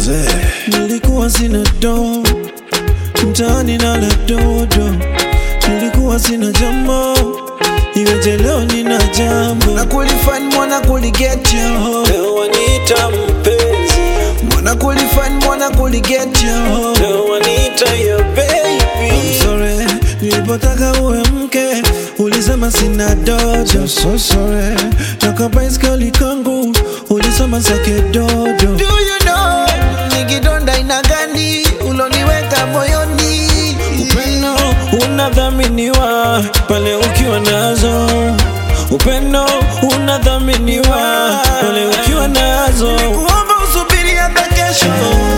mzee. Nilikuwa sina do mtaani nala dodo, nilikuwa sina jambo, iweje leo nina jambo. Mwana kulifan mwana kuligetyo Leo waniita mpenzi, Mwana kulifan mwana kuligetyo leo waniita your baby. I'm sorry, nilipotaka uwe mke ulisema sina dojo. So sorry, toka baiskeli kangu ulisema sake dodo. Do you know ni kidonda ina gani uloniweka moyoni Upendo unadhaminiwa pale ukiwa nazo. Upendo unadhaminiwa pale ukiwa nazo. Nilikuomba usubiri hata kesho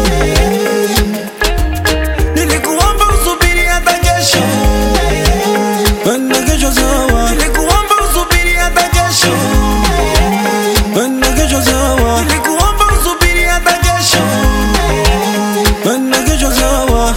Nilikuomba usubiri hata kesho Penda kesho sawa, Nilikuomba usubiri hata kesho penda kesho sawa, Nilikuomba usubiri hata kesho penda kesho sawa.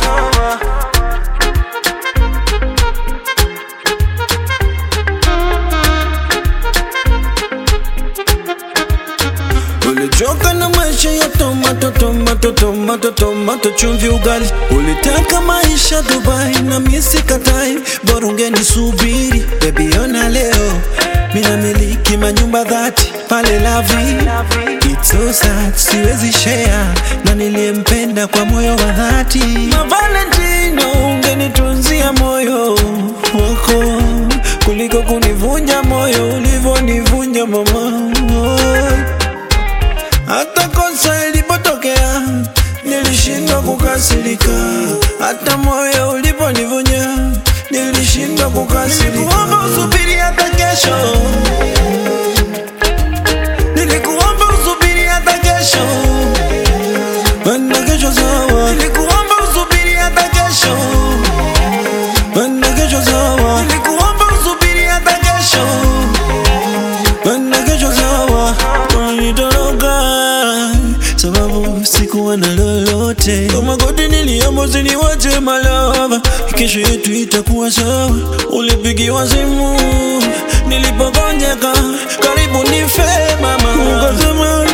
Ulichoka na maisha ya tomato tomato tomato tomato chumvi ugali. Ulitaka maisha Dubai na mimi sikatai, bora ungenisubiri baby. Ona leo mina miliki manyumba dhati pale Lavi. It's so sad, siwezi share na niliyempenda kwa moyo wa dhati. Ma Valentino, ungenitunzia moyo wako kuliko kunivunja moyo ulivyonivunja mama. Hata kosa ilipotokea nilishindwa kukasirika, hata moyo uliponivunja nilishindwa kukasirika. Nilikuomba usubiri hata kesho Nilikuomba usubiri hata kesho Penda kesho sawa, Nilikuomba usubiri hata kesho penda kesho sawa, Nilikuomba usubiri hata kesho penda kesho sawa. Unanitoroka sababu sikuwa na lolote. Kwa magoti niliomba usiniwache malava, kesho yetu itakuwa sawa. Ulipigiwa simu nilipogonjeka, karibu nife mama, ukasema